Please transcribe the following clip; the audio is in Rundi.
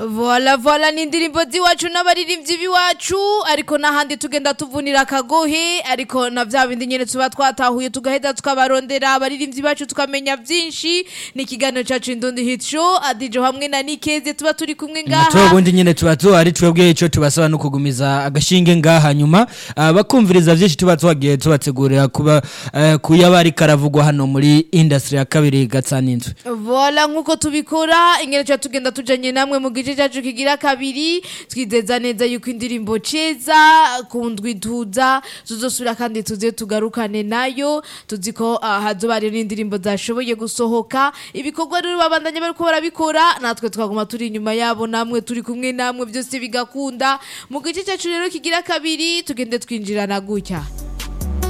Voila voila ni indirimbo z'iwacu n'abaririmbyi b'iwacu ariko n'ahandi tugenda tuvunira akagohe ariko na vya bindi nyene tuba twatahuye tugaheza tukabarondera abaririmbyi bacu tukamenya vyinshi ni ikiganiro cacu indundi hit show adijo hamwe na nikeze tuba turi kumwe natwe ngaha ubundi nyine tuba tuhari twebwe icyo tubasaba no kugumiza agashinge ngaha nyuma ah, bakumviriza byinshi tuba tubagiye tubategurira kuba eh, kuyaba ariko aravugwa hano muri industry ya kabiri gatsaninzwe voila nk'uko tubikora ingene tuba tugenda tujanye namwe mu gice cacu kigira kabiri twizeza neza yuko indirimbo ceza kundwi tuza tuzosubira kandi tuze tugarukane nayo tuzi ko ah, hazoba hariho n'indirimbo zashoboye gusohoka ibikorwa rero babandanya bariko barabikora natwe twaguma turi inyuma yabo namwe turi kumwe namwe byose bigakunda mu gice cacu rero kigira kabiri tugende twinjirana gutya